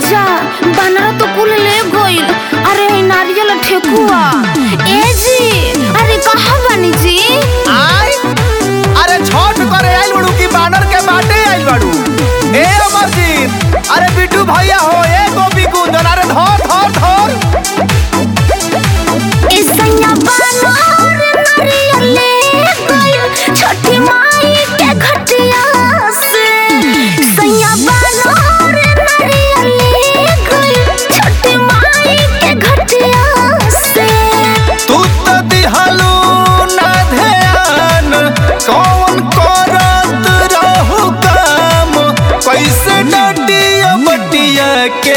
जा बनरा तो कुल ले गइल अरे ई नारियल ठेकुआ ए जी अरे कहाँ बानी जी आय अरे छठ करे आइल बड़ू की बानर के बाटे आइल बड़ू ए अमरजीत अरे बिट्टू भैया हो ए गोपी कुंदन अरे धर धर धर ए सैया बनर नारियल ले गइल छठी माई के घटिया से सैया बनर नारियल ले गइल छठी माई के घटिया से तू तो दिहलू ना ध्यान कौन करत रहू काम कैसे डटिया बटिया के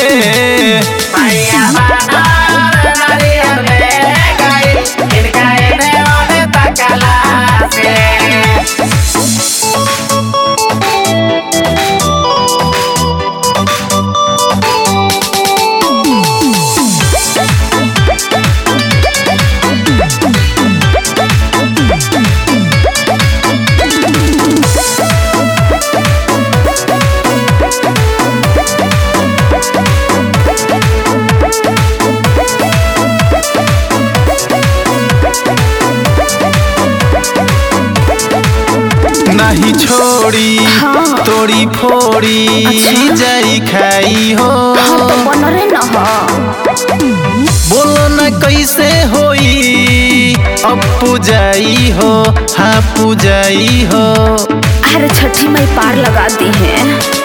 नहीं छोड़ी हाँ। तोड़ी फोड़ी अच्छा। जाई खाई हो हम तो बनरे न ह बोलो न कैसे होई अब पूजाई हो हाँ पूजाई हो अरे छठी माई पार लगा दी है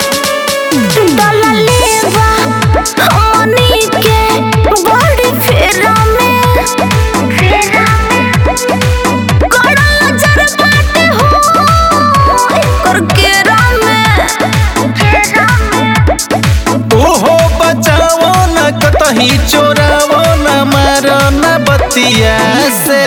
डललेवा हमनी के बड़ी फेरा में फेरा में गड़ा नजर बाटे हो एकर केरा में केरा में ओहो बचाओ न कतही चोरावो न मारो न बतिया से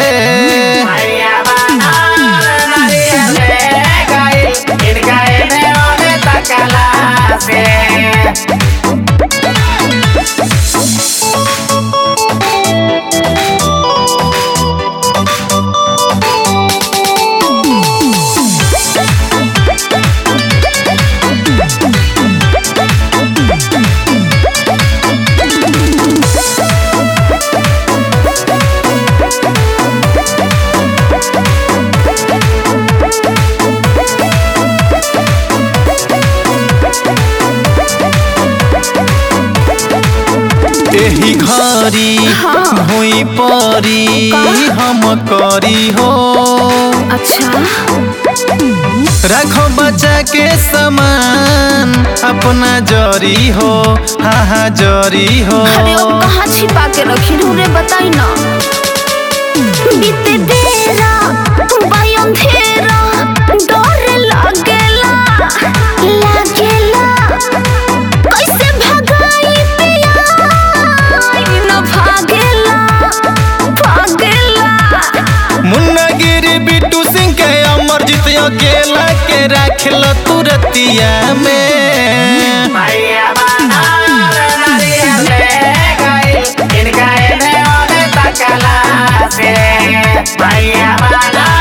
एही घरी हाँ। भुई परी हम करी हो अच्छा रखो बचा के समान अपना जरी हो हाँ हाँ जरी हो अरे वो कहाँ छिपा के रखी रे बताई ना बीते बेरा बाई अंधेरा डर लागेला लागेला कैसे भगाई पिया न भागेला भागेला मुन्ना गिरी बिट्टू सिंह के अमरजीत अकेला के राखल तुरतिया में Bye.